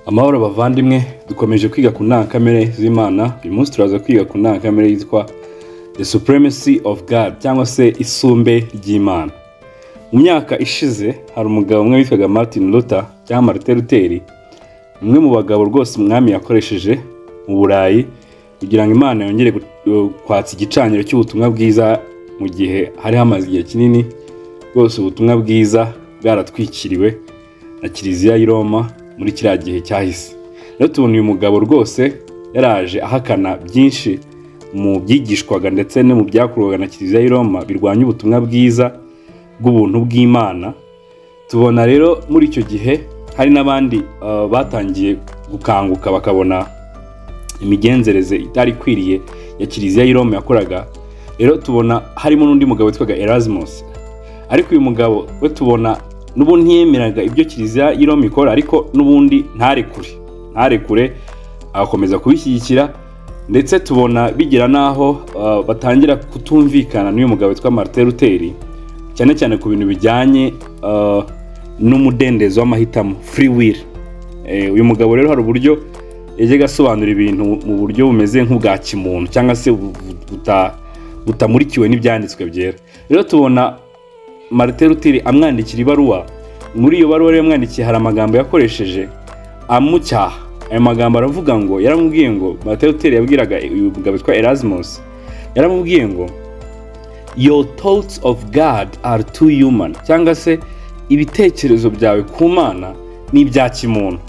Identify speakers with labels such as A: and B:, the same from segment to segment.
A: amahoro bavandimwe dukomeje kwiga ku ndangakamere z'imana uyu munsi turaza kwiga ku ndangakamere yitwa the supremacy of god cyangwa se isumbe ry'imana mu myaka ishize hari umugabo umwe witwaga martin luther cyangwa marite luteri umwe mu bagabo rwose umwami yakoresheje mu burayi kugira ngo imana yongere gu- kwatsa igicaniro cy'ubutumwa bwiza mu gihe hari hamaze igihe kinini rwose ubutumwa bwiza bwaratwikiriwe na kiliziya y'i roma muri kiriya gihe cyahise rero tubona uyu mugabo rwose yaraje ahakana byinshi mu byigishwaga ndetse no mu byakorwaga na kiliziya y'i roma birwanya ubutumwa bwiza bw'ubuntu bw'imana tubona rero muri icyo gihe hari n'abandi uh, batangiye gukanguka bakabona imigenzereze itari ikwiriye ya kiliziya y'i roma yakoraga rero tubona harimo n'undi mugabo witwaga erasmus ariko uyu mugabo we tubona n'ubundi ntiyemeraga ibyo kiliziya y'i roma ikora ariko n'ubundi ntarekure ntarekure agakomeza kubishyigikira ndetse tubona bigira n'aho uh, batangira kutumvikana n'uyu mugabo witwa martin luteri cyane cyane ku bintu bijyanye uh, n'umudendezo w'amahitamo free will Eh, uyu mugabo rero hari uburyo yajyaga asobanura ibintu mu buryo bumeze nk'ubwa kimuntu cyangwa se bu- bu- buta- butamurikiwe n'ibyanditswe byera rero tubona marite luteri amwandikira ibaruwa muri iyo baruwa rero yamwandikiye hari amagambo yakoresheje amucyaha ayo magambo aravuga ngo yaramubwiye ngo marite luteri yabwiraga uyu mugabo witwa erasmus yaramubwiye ngo your thoughts of god are too human cyangwa se ibitekerezo byawe ku mana ni ibya kimuntu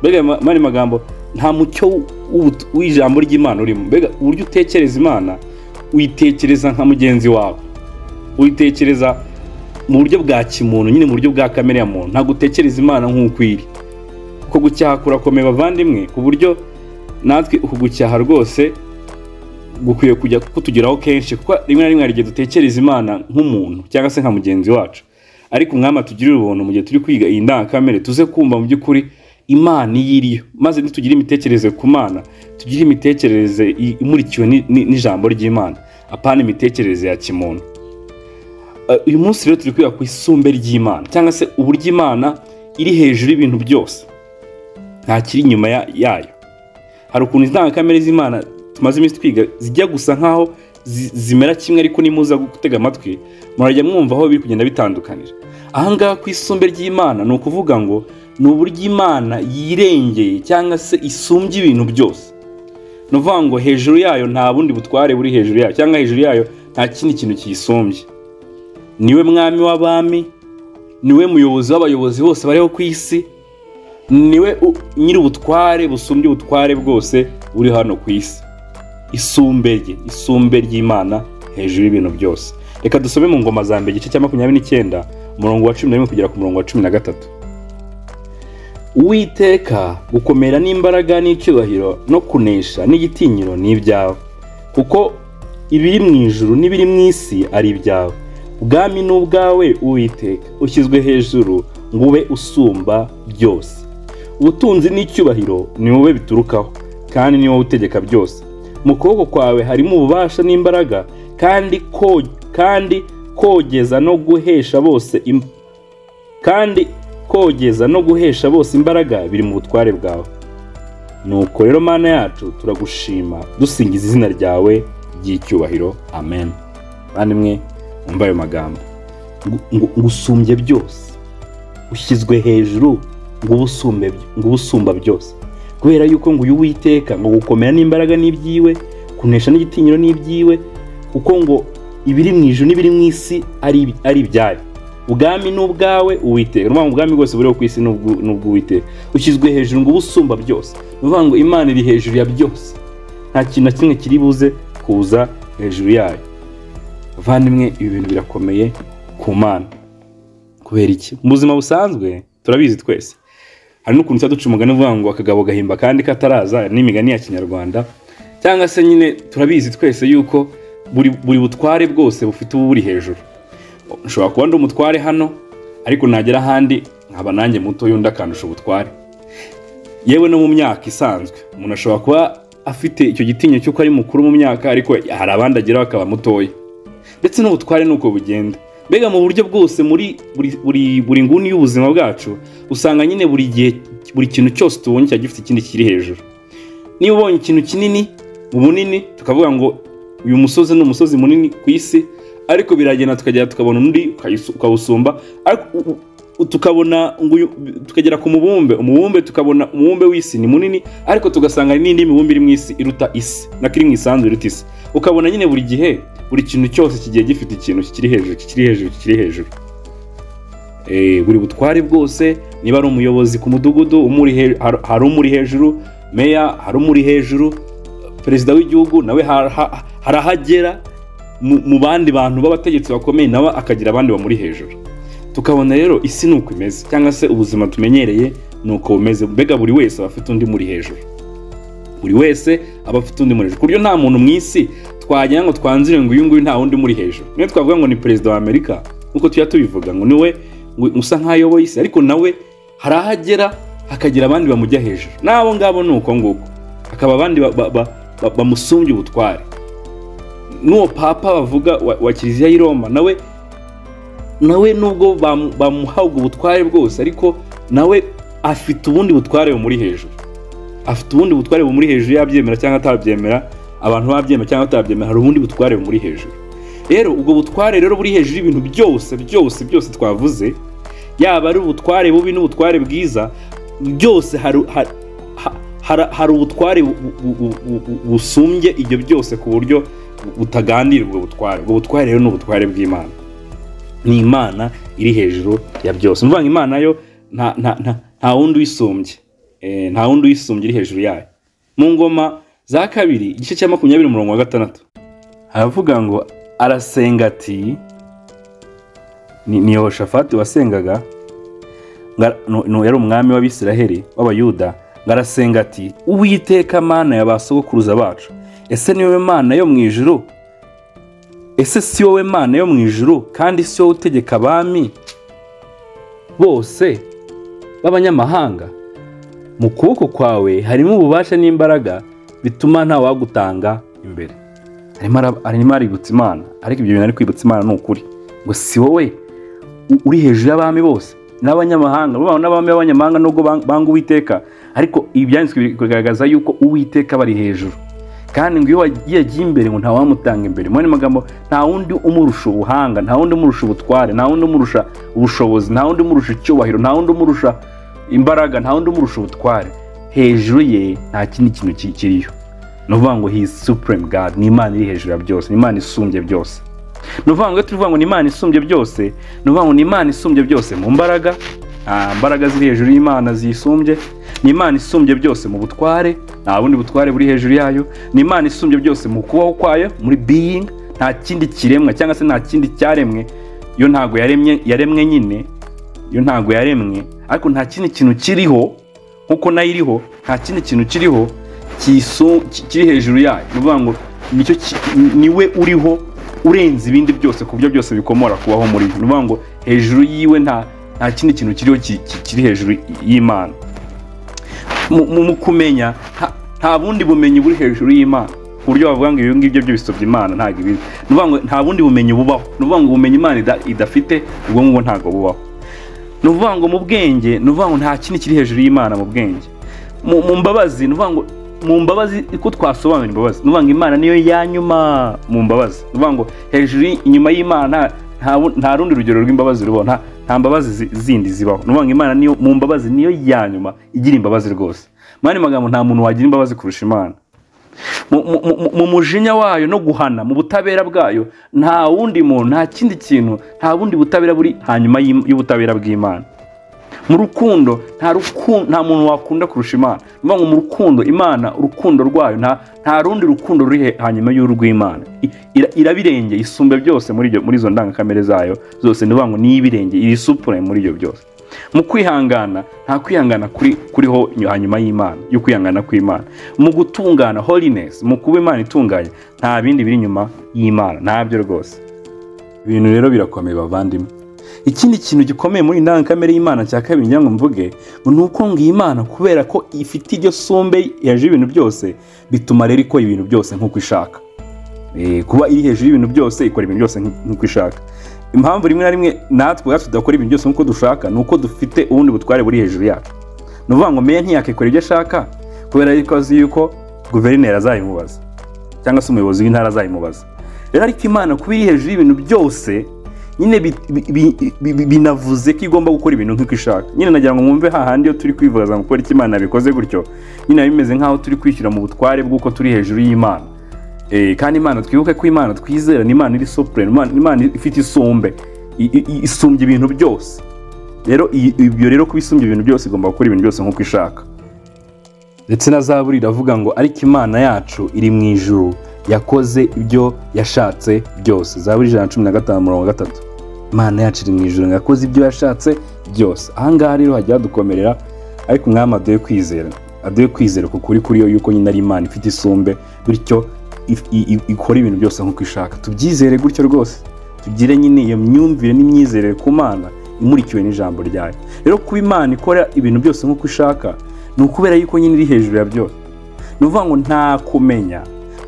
A: mbega ayo ma- mani magambo nta mucyo w'ubu- w'ijambo ry'imana urimo mbega uburyo utekereza imana uyitekereza nka mugenzi wawe uyitekereza mu buryo bwa kimuntu nyine mu buryo bwa kamere ya muntu ntabwo utekereza imana nk'uko iri uko gucyaha kurakomeye bavandimwe ku buryo natwe uku gucyaha rwose gukwiye kujya kutugeraho kenshi kuko rimwe na rimwe hari igihe dutekereza imana nk'umuntu cyangwa se nka mugenzi wacu ariko umwami atugirire ubuntu mu gihe turi kwiga iyi ndangakamere tuze kumva mu by'ukuri imana iyo iriyo maze nitugire imitekerereze ku mana tugire imitekerereze i- imurikiwe ni- ni- n'ijambo ry'imana apana imitekerereze ya kimuntu Uh, uyu munsi rero turi kwiga ku isumbe ry'imana cyangwa se uburyo imana iri hejuru y'ibintu byose nta kiri inyuma ya- yayo hari ukuntu indangakamere z'imana tumaze iminsi twiga zijya gusa nkaho zi- zimera kimwe ariko nimuza gutega amatwi murajya mwumva aho biri kugenda bitandukanira ahangaha ku isumbe ry'imana ni ukuvuga ngo ni uburyo imana yirengeye cyangwa se isumbya ibintu byose ni ukuvuga ngo hejuru yayo nta bundi butware buri hejuru yayo cyangwa hejuru yayo nta kindi kintu kiyisumbye niwe mwami w'abami niwe muyobozi w'abayobozi bose bariho ku isi niwe u- nyiri ubutware busumbye ubutware bwose buri hano ku isi isumbe rye isumbe ry'imana hejuru y'ibintu byose reka dusome mu ngoma za mbere igice cya makumyabiri n'icyenda umurongo wa cumi na rimwe kugera ku murongo wa cumi na gatatu uwiteka gukomera n'imbaraga n'icyubahiro no kunesha n'igitinyiro ni ibyawe kuko ibiri mu ijuru n'ibiri mu isi ari ibyawe ubwami ni ubwawe uwiteka ushyizwe hejuru ngo ube usumba byose ubutunzi n'icyubahiro ni wowe biturukaho kandi ni wowe utegeka byose mu kuboko kwawe harimo ububasha n'imbaraga kandi ko- kandi kogeza no guhesha bose im- kandi kogeza no guhesha bose imbaraga biri mu butware bwawe nuko rero mana yacu turagushima dusingiza izina ryawe ry'icyubahiro amen bandimwe mwumva ayo magambo Ngu- ngu- ngusumbye byose ushyizwe hejuru ngo ube usumbe- ngo ube usumba byose kubera yuko ngo uyu witeka ngo gukomera n'imbaraga n'iby'iwe kunesha n'igitinyiro n'iby'iwe kuko ngo ibiri mu ijuru n'ibiri mu isi ari ari ibyayo ubwami ni ubwawe uwiteka ni ukuvuga ngo ubwami bwose buriho ku isi ni ubw'u- ni ubw'uwiteka ushyizwe hejuru ngo ube usumba byose ni ukuvuga ngo imana iri hejuru ya byose nta kintu na kimwe kiri buze kuza hejuru yayo bavandimwe ibi bintu birakomeye ku mana kubera iki mu buzima busanzwe turabizi twese hari n'ukuntu tuba duca umugani uvuga ngo akagabo gahimba kandi kataraza n'imigani ya kinyarwanda cyangwa se nyine turabizi twese yuko buri, buri butware bwose bufite uburi hejuru ushobora kuba ndi umutware hano ariko nagera ahandi nkaba nanjye muto y'undi akandusha ubutware yewe no mu myaka isanzwe umuntu ashobora kuba afite icyo gitinyo cy'uko ari mukuru mu myaka ariko hari abandi ageraho akaba mutoya ndetse n'ubutware ni uko bugenda mbega mu buryo bwose muri buri, buri, buri nguni y'ubuzima bwacu usanga nyine buri gihe buri kintu cyose tubonye cyaba gifite ikindi kiri hejuru niba ubonye ikintu kinini ubunini tukavuga ngo uyu musozi ni umusozi munini ku isi ariko biragenda tukagera tukabona undi ukayis- ukawusumba ariko u- u- u- tukabona ngo uyu- tukagera ku mubumbe umubumbe tukabona umubumbe w'isi ni munini ariko tugasanga hari n'indi mibumbe iri mu isi iruta isi nako iri mu isanzwe iruta isi ukabona nyine buri gihe buri kintu cyose kigiye gifite ikintu kikiri hejuru kikiri hejuru kikiri hejuru Eh, buri butware bwose niba ari umuyobozi ku mudugudu umuri he- har- hari umuri hejuru meya hari umuri hejuru perezida w'igihugu nawe har- ha- harahagera mu mu bandi bantu b'abategetsi bakomeye nawe akagira abandi bamuri hejuru tukabona rero isi ni uko imeze cyangwa se ubuzima tumenyereye ni uko bumeze mbega buri wese aba afite undi muri hejuru buri wese aba afite undi muri hejuru ku buryo nta muntu mu isi twagira ngo twanzire ngo uyu nguyu nta wundi muri hejuru niyo twavuga ngo ni perezida wa amerika nk'uko tujya tubivuga ngo niwe ngo usa nk'aho ayoboye isi ariko nawe hari aho agera hakagira abandi bamujya hejuru n'abo ngabo ni uko nguko hakaba abandi ba- ba- ba- ba- bamusumbya ubutware n'uwo papa bavuga wa, wa kiliziya y'i roma nawe nawe nubwo bamu- bamuha ubwo butware bwose ariko nawe afite ubundi butware bumuri hejuru afite ubundi butware bumuri hejuru yabyemera cyangwa atabyemera abantu babyemera cyangwa atabyemera hari ubundi butware bumuri hejuru rero ubwo butware rero buri hejuru y'ibintu byose byose byose twavuze yaba ari ubutware bubi n'ubutware bwiza byose hari hari- ha- hari- hari ubutware bu- bu- bu- bu- bu- busumbye ibyo byose ku buryo butaganira ubwo butware ubwo butware rero ni ubutware bw'imana ni imana iri hejuru ya byose ni ukuvuga ngo imana yo nta nta nta nta wundi uyisumbye Eh, nta wundi uyisumbye iri hejuru yayo mu ngoma za kabiri igice cya makumyabiri umurongo wa gatandatu haravuga ngo arasenga ati ni ni yehoshafati wasengaga ngo ara- nu- nu- yari umwami w'abisiraheli w'abayuda ngo arasenga ati uwiteka mana ya ba sogokuruza bacu ese ni wowe mana yo mu ijuru ese si wowe mana yo mu ijuru kandi si wowe utegeka abami bose b'abanyamahanga mu kuboko kwawe harimo ububasha n'imbaraga bituma nta wagutanga imbere arimo ara- arimo aributsa imana ariko ibyo bintu ari kwibutsa imana ni ukuri ngo si wowe u- uri hejuru y'abami bose n'abanyamahanga bo n'abami b'abanyamahanga nubwo bang- banga uwiteka ariko ibi byanditswe biri kugaragaza yuko uwiteka bari hejuru kandi ngo iyo wagiye ajya imbere ngo ntawamutanga imbere mu yandi magambo nta wundi umurusha ubuhanga nta wundi umurusha ubutware nta wundi umurusha ubushobozi nta wundi umurusha icyubahiro nta wundi umurusha imbaraga nta wundi umurusha ubutware hejuru ye nta kindi kintu ki- kiriyo ni ukuvuga ngo he is supreme god ni imana iri hejuru ya byose ni imana isumbye byose ni ukuvuga ngo iyo tuvuga ngo ni imana isumbye byose ni ukuvuga ngo ni imana isumbye byose mu mbaraga nta mbaraga ziri hejuru y'imana ziyisumbye ni imana isumbye byose mu butware nta bundi butware buri hejuru yayo ni imana isumbye byose mu kubaho kwayo muri being nta kindi kiremwa cyangwa se nta kindi cyaremwe yo ntabwo yaremye yaremwe nyine yo ntabwo yaremwe ariko nta kindi kintu kiriho nkuko nayo iriho nta kindi kintu kiriho kisu- ki- kiri hejuru yayo ni ukuvuga ngo nicyo ki- niwe uriho urenze ibindi byose ku buryo byose bikomora kubaho muri byo ni ukuvuga ngo hejuru yiwe nta nta kindi kintu kiriho ki- ki- kiri hejuru y'imana mu- mu mu kumenya nta- nta bundi bumenyi buri hejuru y'imana ku buryo bavuga ngo ibyo ngibyo byo bisabye imana ntabwo ibizi ni ukuvuga ngo nta bundi bumenyi bubaho ni ukuvuga ngo ubumenyi imana ida- idafite ubwo ngubwo ntabwo bubaho ni ukuvuga ngo mu bwenge ni ukuvuga ngo nta kindi kiri hejuru y'imana mu bwenge mu mu mbabazi ni ukuvuga ngo mu mbabazi uko twasobanura imbabazi ni ukuvuga ngo imana niyo yanyuma mu mbabazi ni ukuvuga ngo hejuru y- inyuma y'imana nta- nta bu- nta rundi rugero rw'imbabazi rubaho nta nta mbabazi zi- zindi zibaho ni ukuvuga ngo imana niyo mu mbabazi niyo yanyuma igira imbabazi rwose mu yandi magambo nta muntu wagira imbabazi kurusha imana mu- mu- mu- mu mujinya wayo no guhana mu butabera bwayo nta wundi muntu nta kindi kintu nta bundi butabera buri hanyuma y'im- y'ubutabera bw'imana mu rukundo nta rukundo nta muntu wakunda kurusha imana ni ukuvuga ngo mu rukundo imana urukundo rwayo nta nta rundi rukundo ruri he- hanyuma y'urw'imana I- ira- irabirenge isumba byose muri ibyo- muri izo ndangakamere zayo zose ni ukuvuga ngo ni ibirenge iri supure muri ibyo byose mu kwihangana nta kwihangana kuri kuriho hanyuma y'imana yo kwihangana kw'imana mu gutungana holiness mu kuba imana itunganye nta bindi biri inyuma y'imana ntabyo rwose ibintu rero birakomeye bavandimwe ikindi kintu gikomeye muri indangakamere y'imana cya kabiri ngira ngo mvuge ngo ni uko ngo iyi mana kubera ko ifite iryo sumbe hejuru y'ibintu byose bituma rero ikora ibintu byose nk'uko ishaka Eh, kuba iri hejuru y'ibintu byose ikora ibintu byose nk- nk'uko ishaka impamvu rimwe na rimwe natwe ubwacu tudakora ibintu byose nk'uko dushaka ni uko dufite ubundi butware buri hejuru yacu ni ukuvuga ngo meya ntiyakikora ibyo ashaka kubera yuko azi yuko guverineri azayimubaza cyangwa se umuyobozi w'intara azayimubaza rero ariko imana kuba iri hejuru y'ibintu byose nyine bi- bi- bi- bi- binavuze ko igomba gukora ibintu nk'uko ishaka nyine nagira ngo mwumve hahandi iyo turi kwivuza ngo kubera ko imana yabikoze gutyo nyine biba bimeze nk'aho turi kwishyira mu butware bw'uko turi hejuru y'imana Eh, kandi imana twibuke ko imana twizera ni imana iri soprene imana imana ifite isumbe i- i- i- isumbya ibintu byose rero iyi- ibyo rero kuba isumbya ibintu byose igomba gukora ibintu byose nk'uko ishaka ndetse na zaburi iravuga ngo ariko imana yacu iri mu ijuru yakoze ibyo yashatse byose zaburi ijana na cumi na gatanu mirongo gatatu imana yacu iri mu ijuru ngo yakoze ibyo yashatse byose aha ngaha rero hajya hadukomerera ariko umwami aduhe kwizera aduhe kwizera ku kuri kuri yo yuko nyine ari imana ifite isumbe bityo if- i- i- ikora ibintu byose nk'uko ishaka tubyizere gutyo rwose tugire nyine iyo myumvire n'imyizerere ku mana imurikiwe n'ijambo ryayo rero kuba imana ikora ibintu byose nk'uko ishaka ni ukubera yuko nyine iri hejuru ya byose ni ukuvuga ngo nta kumenya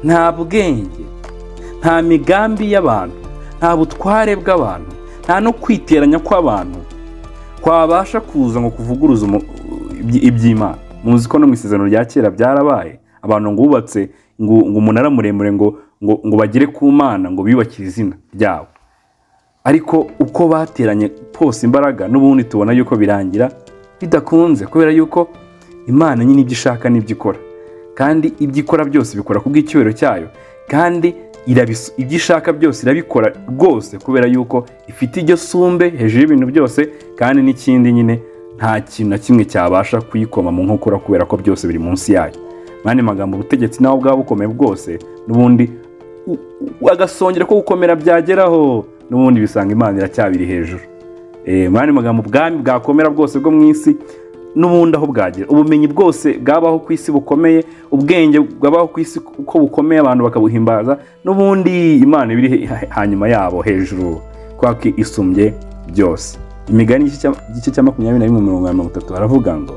A: nta bwenge nta migambi y'abantu nta butware bw'abantu nta no kwiteranya kw'abantu kwabasha kuza ngo kuvuguruza umu- ibyi- iby'imana muzi ko no mu isezerano rya kera byarabaye abantu ngo bubatse ngo ngo umunara muremure ngo ngo ngo bagere ku mana ngo biyubakire izina ryabo ariko uko bateranye kose imbaraga n'ubundi tubona yuko birangira bidakunze kubera yuko imana nyine ibyo ishaka n'ibyo ikora kandi ibyo ikora byose bikora ku bw'icyubahiro cyayo kandi irabis- ibyo ishaka byose irabikora rwose kubera yuko ifite iryo sumbe hejuru y'ibintu byose kandi n'ikindi nyine nta kintu na kimwe cyabasha kuyikoma mu nkokora kubera ko byose biri munsi yayo mwanya magambo ubutegetsi nawe bwaba bukomeye bwose n'ubundi u- u- agasongera ko gukomera byageraho n'ubundi bisanga imana iracyabiri hejuru Eh, muri andi magambo ubwami bwakomera bwose bwo mu isi n'ubundi aho bwagera ubumenyi bwose bwabaho ku isi bukomeye ubwenge bwabaho ku isi uko bukomeye abantu bakabuhimbaza n'ubundi imana biri hanyuma yabo hejuru kubera ko isumbye byose imigani y'igice cya- igice cya makumyabiri na rimwe mirongo inani na mirongo itatu haravuga ngo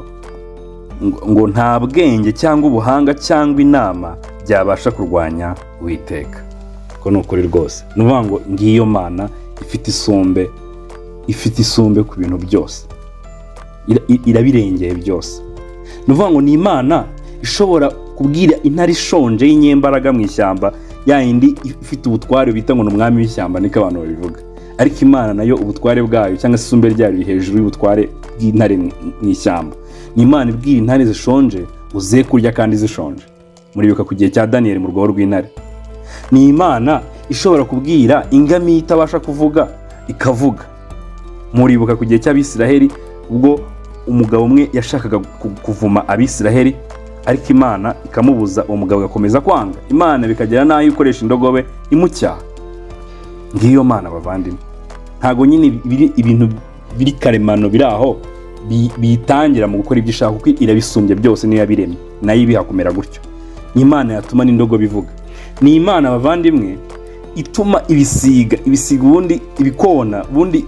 A: ngo- ngo nta bwenge cyangwa ubuhanga cyangwa inama byabasha kurwanya uwiteka ko ni ukuri rwose ni ukuvuga ngo ngiyo mana ifite isumbe ifite isumbe ku bintu byose Ira- i- irabirengeye byose ni ukuvuga ngo ni imana ishobora kubwira intare ishonje y'inyembaraga mu ishyamba ya yindi ifite ubutware bita ngo ni umwami w'ishyamba niko abantu babivuga ariko imana nayo ubutware bwayo cyangwa se isumbe ryayo riri hejuru y'ubutware bw'intare mu mu ishyamba ni imana ibwira intare zishonje uze kurya kandi zishonje muribuka ku gihe cya daniyeli mu rwobo rw'intare ni imana ishobora kubwira ingamiya itabasha kuvuga ikavuga muribuka ku gihe cy'abisiraheli ubwo umugabo umwe yashakaga ku- kuvuma abisiraheli ariko imana ikamubuza uwo mugabo agakomeza kwanga imana bikagera n'aho ikoresha indogobe imucyaha ngiyo mana bavandimwe ntabwo nyine biri- ibintu biri karemano biri aho bi- biyitangira mu gukora ibyo ishaka kuko irabisumbya byose niyo yabiremye nayo ibihakomera gutyo ni imana yatuma n'indogobe ivuga ni imana bavandimwe ituma ibisiga ibisiga ubundi ibikona ubundi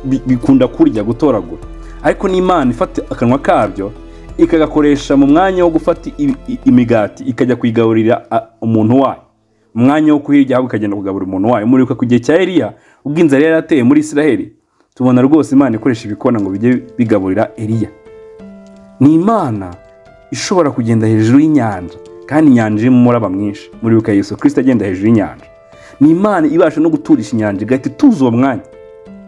A: bi- bikunda kurya gutoragura ariko ni imana ifata akanwa kabyo ikagakoresha mu mwanya wo gufata i- i- imigati ikajya kuyigaburira a- umuntu wayo umwanya wo kuhirya ahubwo ikagenda kugaburira umuntu wayo muribuka ku gihe cya eliya ubwo inzara yari yarateye muri isiraheli tubona rwose imana ikoresha ibikona ngo bijye bigaburira eliya ni imana ishobora kugenda hejuru y'inyanja kandi inyanja irimo umuraba mwinshi muribuka yesu kirisita agenda hejuru y'inyanja ni imana ibasha no guturisha inyanja igahita ituza uwo mwanya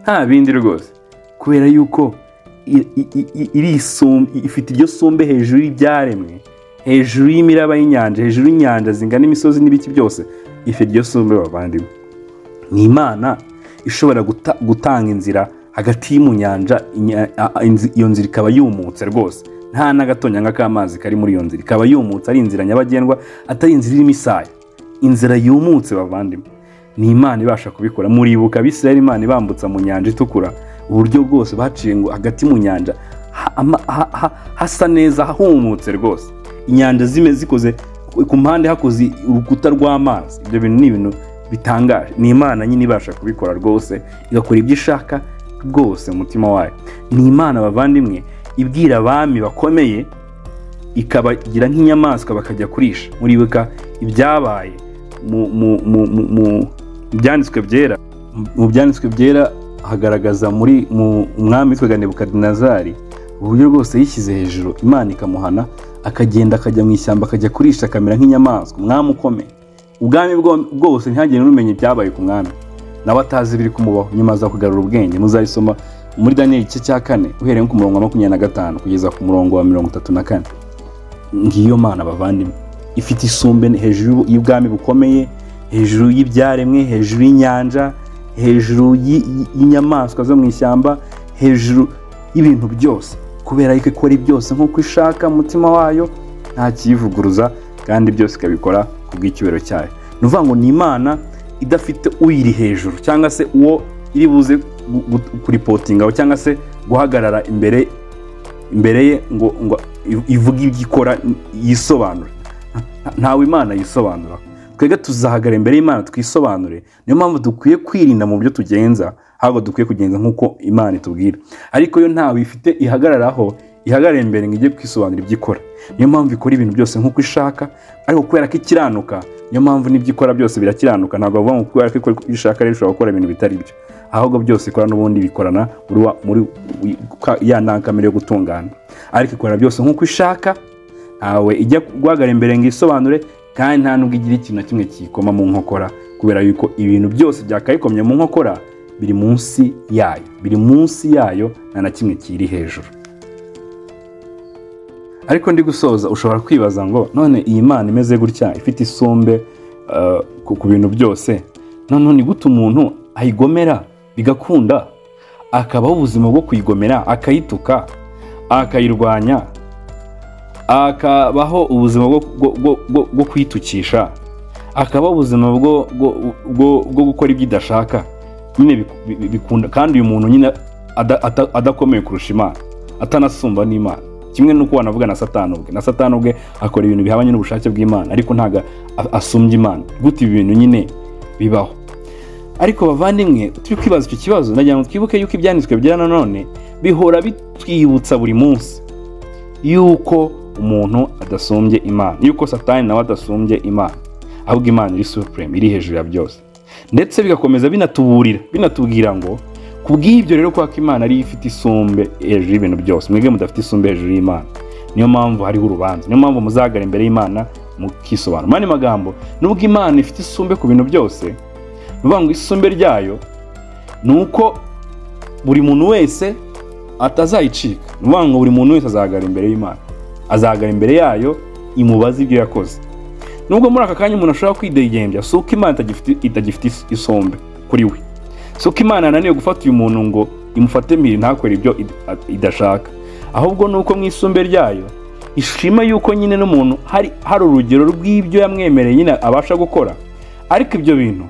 A: nta bindi rwose kubera yuko i- i- i- i- iri isum- ifite iryo sumbe hejuru y'ibyaremwe hejuru y'imiraba y'inyanja hejuru y'inyanja zingana imisozi n'ibiki byose ifite iryo sumbe bavandimwe ni imana ishobora guta- gutanga inzira hagati mu nyanja inya- a- a- inzi- iyo nzira ikaba yumutse rwose nta n'agatonyanga k'amazi kari muri iyo nzira ikaba yumutse ari inzira nyabagendwa atari inzira irimo isaya inzira yumutse bavandimwe ni imana ibasha kubikora muribuka abisirayeli imana ibambutsa mu nyanja itukura uburyo bwose baciye ngo hagati mu nyanja ha- ama- ha- ha- hasa neza humutse rwose inyanja zime zikoze ku mpande hakoze urukuta rw'amazi ibyo bintu ni ibintu bitangaje ni imana nyine ibasha kubikora rwose igakora ibyo ishaka rwose mu mutima wayo ni imana bavandimwe ibwira abami bakomeye ikabagira nk'inyamaswa bakajya kurisha muribuka ibyabaye mu- mu- mu- mu- mu byanditswe byera mu byanditswe byera hagaragaza muri mu umwami witwaga nebukadinezari uburyo bwose yishyize hejuru imana ikamuhana akagenda akajya mu ishyamba akajya kurisha akamera nk'inyamaswa umwami ukomeye ubwami bwo- bwose ntihagire n'umenya ibyabaye ku mwami nawe atazi ibiri kumubaho nyuma aza kugarura ubwenge muzabisoma muri daniyeli igice cya kane uhereye ku murongo wa makumyabiri na gatanu kugeza ku murongo wa mirongo itatu na kane ngiyo mana bavandimwe ifite isumbe hejuru y'ubwami bukomeye hejuru y'ibyaremwe hejuru y'inyanja hejuru y'i- y'i- y'inyamaswa zo mu ishyamba hejuru y'ibintu byose kubera yuko ikora byose nk'uko ishaka mu mutima wayo nta kiyivuguruza kandi byose ikabikora ku bw'icyubahiro cyayo ni ukuvuga ngo ni imana idafite uyiri hejuru cyangwa se uwo iri buze gu- gu- kuripotingaho cyangwa se guhagarara imbere imbere ye ngo ngo ivuge ibyo ikora yisobanure Nta- ntawe imana yisobanura twebwe tuzahagarara imbere y'imana twisobanure niyo mpamvu dukwiye kwirinda mu byo tugenza ahubwo dukwiye kugenza nk'uko imana itubwira ariko yo ntawe ifite ihagararaho ihagarara imbere ngo ijye kwisobanura ibyo ikora niyo mpamvu ikora ibintu byose nk'uko ishaka ariko kubera ko ikiranuka niyo mpamvu n'ibyo ikora byose birakiranuka ntabwo bavuga ngo kubera ko ikora ibyo ishaka rero ishobora gukora ibintu bitari byo ahubwo byose ikora n'ubundi bikorana muri wa- muri ya ndangakamere yo gutungana ariko ikora byose nk'uko ishaka ntawe ijya guhagarara imbere ngo isobanure kandi nta nubwo igira ikintu na kimwe kiyikoma mu nkokora kubera yuko ibintu byose byakayikomye mu nkokora biri munsi yayo biri munsi yayo nta na kimwe kiri hejuru ariko ndi gusoza ushobora kwibaza ngo none iyi mana imeze gutya ifite isumbe eh, ku ku bintu byose noneho ni gute umuntu ayigomera bigakunda akabaho ubuzima bwo kuyigomera akayituka akayirwanya akabaho ubuzima bwo- bwo- bwo- bwo- bwo kwitukisha akabaho ubuzima bwo bwo- bwo- bwo gukora ibyo idashaka nyine biku- bi- bi- bikunda kandi uyu muntu nyine ada- ata- adakomeye kurusha imana atanasumba n'imana kimwe n'uko wanavuga na satani ubwe na satani ubwe akora ibintu bihabanye n'ubushake bw'imana ariko ntabwo a- asumbya imana gute ibi bintu nyine bibaho ariko bavandimwe turi kwibaza icyo kibazo nagira ngo twibuke yuko ibyanditswe byera nanone bihora bitwibutsa buri munsi yuko umuntu adasumbye imana yuko satani nawe adasumbye imana ahubwo imana iri supreme iri hejuru ya byose ndetse bigakomeza binatuburira binatubwira ngo ku bw'ibyo rero kwako imana ariyo ifite isumbe hejuru y'ibintu byose mwebwe mudafite isumbe hejuru y'imana niyo mpamvu hariho urubanza niyo mpamvu muzagara imbere y'imana mukisobanura mu yandi magambo nubwo imana ifite isumbe ku bintu byose ni ukuvuga ngo isumbe ryayo ni uko buri muntu wese atazayicika ni ukuvuga ngo buri muntu wese azahagarara imbere y'imana azahagarara imbere yayo imubaze ibyo yakoze nubwo muri aka kanya umuntu ashobora kwidegembya si uko imana itagifite- itagifite is- isombe kuri we si uko imana yananiwe gufata uyu muntu ngo imufate mpiri ntakore ibyo id- a- idashaka ahubwo ni uko mu isumbe ryayo ishima yuko nyine n'umuntu hari hari urugero rw'ibyo yamwemereye nyine abasha gukora ariko ibyo bintu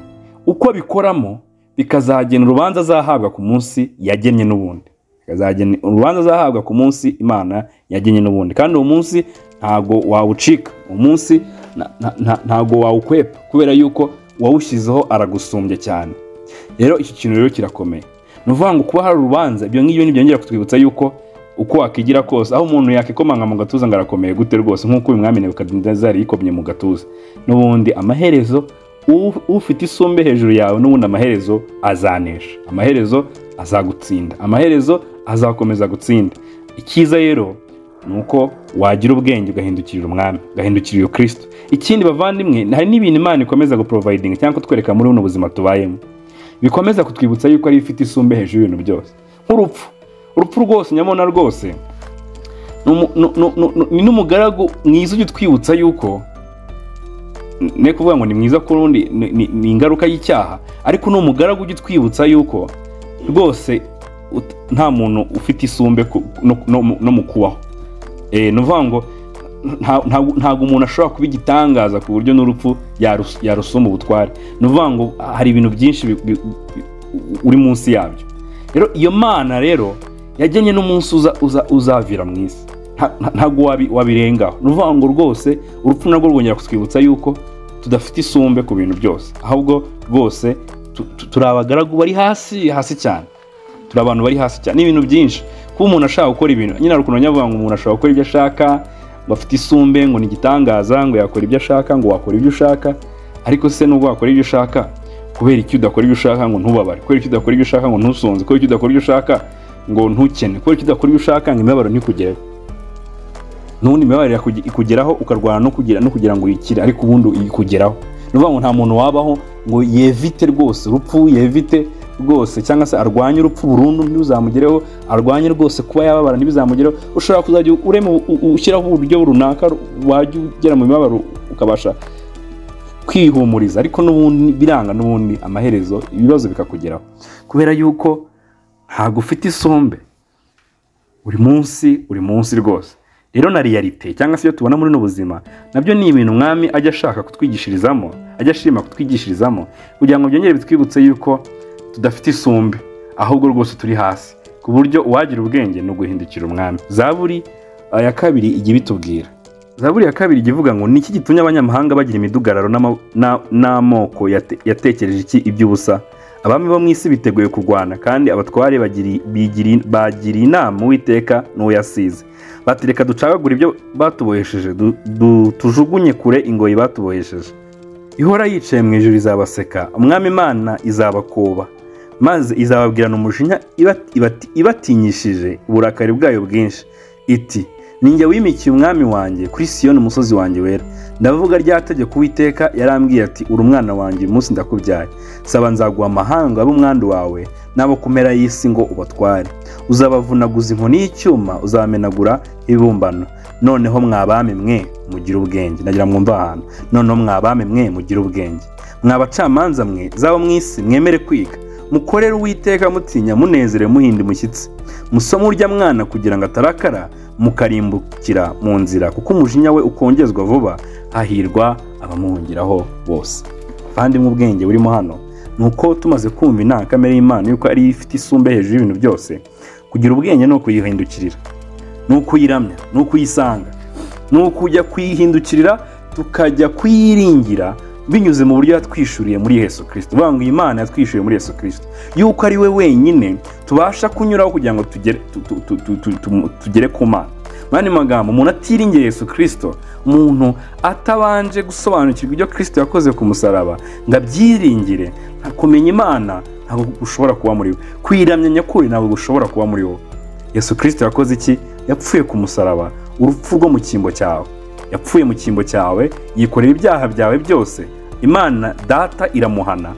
A: uko abikoramo bikazagena urubanza azahabwa ku munsi yagennye n'ubundi bikazagena urubanza azahabwa ku munsi imana yagennye n'ubundi kandi uwo munsi ntago wawucika uwo munsi na- na- na- ntago wawukwepa kubera yuko uwawushyizeho aragusumbya cyane rero iki kintu rero kirakomeye ni ukuvuga ngo kuba hari urubanza ibyo ngibyo ntibyongera kutwibutsa yuko uko wakigira kose aho umuntu yakikomanga mu gatuza ngo arakomeye gute rwose nk'uko uyu mwami nebukadinezari yikomye mu gatuza n'ubundi amaherezo u- ufite isumbe hejuru yawe n'ubundi amaherezo azanesha amaherezo azagutsinda amaherezo azakomeza gutsinda icyiza rero ni uko wagira ubwenge ugahindukirira umwami ugahindukirira iyo kirisito ikindi bavandimwe hari n'ibintu imana ikomeza guprovayidinga cyangwa kutwereka muri buno buzima tubayemo bikomeza kutwibutsa yuko ariyo ifite isumbe hejuru y'ibintu byose nk'urupfu urupfu rwose nyabona rwose ni umu- ni- ni- ni- ni n'umugaragu mwiza ujya utwibutsa yuko ne kuvuga ngo ni mwiza ku rundi ni- ni ni ingaruka y'icyaha ariko ni umugaragu ujya utwibutsa yuko rwose ut- nta muntu ufite isumbe ku- no- no mu- no mu kubaho Eh, ni ukuvuga ngo nta- nta- ntabwo umuntu ashobora kuba igitangaza ku buryo n'urupfu yarus- yarusoma ubutware ni ukuvuga ngo hari ibintu byinshi bi- bi- bi- uri munsi yabyo rero iyo mana rero yagennye n'umunsi uza- uza- uzavira mu isi Nta- nta- ntabwo wabi- wabirengaho ni ukuvuga ngo rwose urupfu narwo rwongera kutwibutsa yuko tudafite isumbe ku bintu byose ahubwo rwose tu- tu- turi abagaragu bari hasi hasi cyane turi abantu bari hasi cyane n'ibintu byinshi kuba umuntu ashaka gukora ibintu nyine hari ukuntu nyavuga ngo umuntu ashobora gukora ibyo ashaka ngo afite isumbe ngo ni igitangaza ngo yakora ibyo ashaka ngo wakora ibyo ushaka ariko se nubwo wakora ibyo ushaka kubera icyo udakora ibyo ushaka ngo ntubabare kubera icyo udakora ibyo ushaka ngo ntusonze kubera icyo udakora ibyo ushaka ngo ntukene kubera ko idakora ibyo ushaka ngo imibabaro ntikugereho n'ubundi imibabaro irakuge- ikugeraho ukarwana no kugira no kugira ngo uyikire ariko ubundi ikugeraho ni ukuvuga ngo nta muntu wabaho ngo yevite rwose urupfu yevite rwose cyangwa se arwanye urupfu burundu ntibuzamugereho arwanye rwose kuba yababara ntibizamugereho ushobora kuzajya urema u- u- ushyiraho uburyo runaka wajya ugera mu mibabaro ukabasha kwihumuriza ariko n'ubundi biranga n'ubundi amaherezo ibibazo bikakugeraho kubera yuko ntabwo ufite isombe buri munsi buri munsi rwose rero na realite cyangwa se iyo tubona muri ubu buzima nabyo ni ibintu umwami ajya ashaka kutwigishirizamo ajya ashima kutwigishirizamo kugira ngo byongere bitwibutse yuko tudafite isumbe ahubwo rwose turi hasi ku buryo uwagira ubwenge ni uguhindukira umwami zaburi uh, ya kabiri ijya ibitubwira zaburi ya kabiri ijya ivuga ngo niki gitumye abanyamahanga bagira imidugararo n'ama- na- n'amoko yate- yatekereje iki iby'ubusa abami bo mu isi biteguye kurwana kandi abatware bagiri- bigiri- bagiriye inama uwiteka n'uyasize bati reka ducagagure ibyo batubohesheje du- du- tujugunye kure ingoyi batubohesheje ihora yicaye mu ijoro izabaseka umwami imana izabakoba maze izababwirana umujinya iba- ibati- ibatinyishije uburakari bwayo bwinshi iti ninjye wimikiye umwami wanjye kuri siyoni umusozi wanjye wera ndavuga rya tegeko uwiteka yarambwiye ati uri umwana wanjye uyu munsi ndakubyaye saba nzaguha amahanga ab'umwandu wawe n'abo kumera y'isi ngo ubatware uzabavunaguza inkoni y'icyuma uzabamenagura ibibumbano noneho mwabami mwe mugire ubwenge nagira mwumva ahantu noneho mwabami mwe mugire ubwenge mwabacamanza mwe zabo mu isi mwemere kwiga mukorere uwiteka mutinya munezere muhinda umushyitsi musome urya mwana kugira ngo atarakara mukarimbukira mu nzira kuko umujinya we ukongezwa vuba hahirwa abamuhungiraho bose abavandimwe ubwenge burimo hano ni uko tumaze kumva intangakamere y'imana yuko ariyo ifite isumbe hejuru y'ibintu byose kugira ubwenge ni ukuyihindukirira ni ukuyiramya ni ukuyisanga ni ukujya kuyihindukirira tukajya kuyiringira binyuze mu buryo yatwishuriye muri yesu kirisito uvuga ngo iyi mana yatwishyuriye muri yesu kirisito yuko ari we wenyine tubasha kunyuraho kugira ngo tugere, tu, tu, tu, tu, tu, tu, tugere ku mana mu yandi magambo umuntu atiringiye yesu kirisito umuntu atabanje gusobanukirwa ibyo kirisito yakoze ku musaraba ngo abyiringire nta kumenya imana ntabwo ushobora kuba muri we kwiramya nyakuri ntabwo ushobora kuba muri wowe yesu kirisito yakoze iki yapfuye ku musaraba urupfu rwo mu cyimbo cyawe yapfuye mu cyimbo cyawe yikorera ibyaha byawe byose imana data iramuhana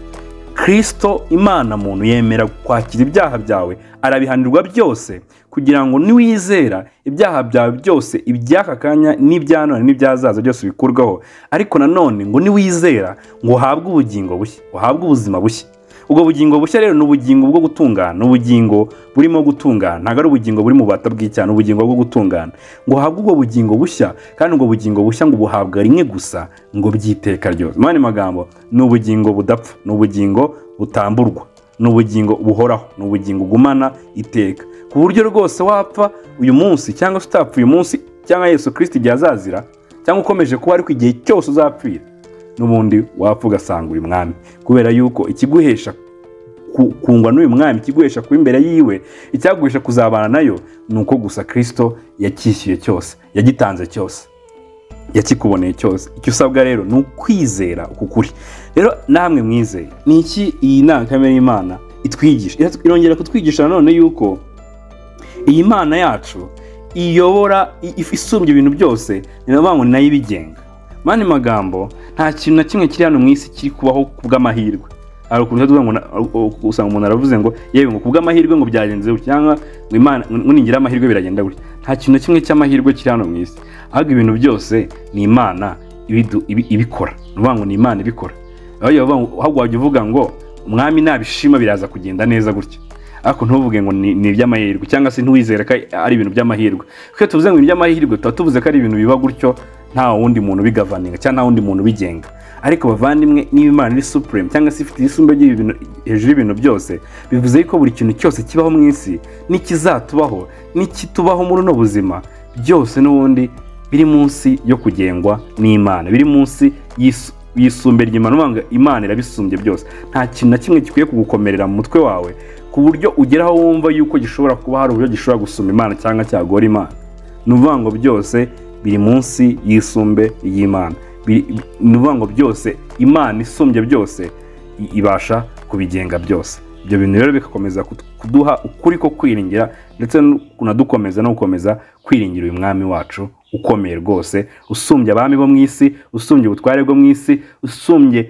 A: kirisito imana muntu yemera kwakira ibyaha byawe arabihanirwa byose kugira ngo niwizera ibyaha byawe byose iby'aka kanya n'ibya none n'ibyazaza byose bikurweho ariko nanone ngo niwizera ngo uhabwe ubugingo bushya uhabwe ubuzima bushya ubwo bugingo bushya rero ni ubugingo bwo gutungana ni ubugingo burimo gutungana ntabwo ari ubugingo buri mu bata bw'icyaha ni ubugingo bwo gutungana ngo uhabwe ubwo bugingo bushya kandi ubwo bugingo bushya ngo buhabwa rimwe gusa ngo by'iteka ryose mu yandi magambo ni ubugingo budapfa ni ubugingo butamburwa ni ubugingo buhoraho ni ubugingo ugumana iteka ku buryo rwose wapfa uyu munsi cyangwa se utapfa uyu munsi cyangwa yesu kirisiti igihe azazira cyangwa ukomeje kuba ariko igihe cyose uzapfira n'ubundi wapfa ugasanga uyu mwami kubera yuko ikiguhesha ku- kungwa n'uyu mwami ikiguhesha kuba imbere yiwe icyaguhesha kuzabana nayo ni uko gusa kirisito yacyishyuye cyose yagitanze cyose yakikuboneye cyose icyo usabwa rero ni ukwizera uku kuri rero namwe mwizeye ni iki iyi ndangakamere y'imana itwigisha Ira- irongera kutwigisha nanone yuko iyi mana yacu iyobora i- if- isumbya ibintu byose ni ukuvuga ngo ni nayo ibigenga mu yandi magambo nta kintu na kimwe kiri hano mu isi kiri kubaho ku bw'amahirwe hari ukuntu tuvuga ngo na- u- u- usanga umuntu aravuze ngo yewe ngo ku bw'amahirwe ngo byagenze gutya cyangwa ngo imana ngo ningira amahirwe biragenda gutya nta kintu na kimwe cy'amahirwe kiri hano mu isi ahubwo ibintu byose ni imana ibidu- ibi- ibikora ni ukuvuga ngo ni imana ibikora aho yehova ahubwo wajya uvuga ngo umwami nabishima biraza kugenda neza gutya ariko ntuvuge ngo ni ni iby'amahirwe cyangwa se ntiwizere ko ari ibintu by'amahirwe kuko iyo tuvuze ngo iby'amahirwe tuba tuvuze ko ari ibintu biba gutyo nta wundi muntu ubigavaninga cyangwa nta wundi muntu ubigenga ariko bavandimwe niba imana iri supuremu cyangwa se ifite isumbe ry'ibintu hejuru y'ibintu byose bivuze yuko buri kintu cyose kibaho mu isi n'ikizatubaho n'ikitubaho muri uno buzima byose n'ubundi biri munsi yo kugengwa n'imana biri munsi y'is- yisumbe ry'imana uvuga ngo imana irabisumbye byose nta kintu na kimwe gikwiye kugukomerera mu mutwe wawe ku buryo ugeraho wumva yuko gishobora kuba hari uburyo gishobora gusumba imana cyangwa cyagora imana ni ukuvuga ngo byose biri munsi y'isumbe y'imana Biri- bi- ni ukuvuga ngo byose imana isumbye byose i- ibasha kubigenga byose ibyo bintu rero bigakomeza kuduha ukuri ko kwiringira ndetse kunadukomeza no gukomeza kwiringira uyu mwami wacu ukomeye rwose usumbye abami bo mu isi usumbye ubutware bwo mu isi usumbye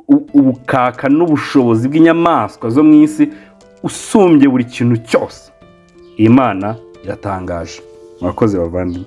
A: u- ubukaka n'ubushobozi bw'inyamaswa zo mu isi usumbye buri kintu cyose imana iratangaje murakoze bavandimwe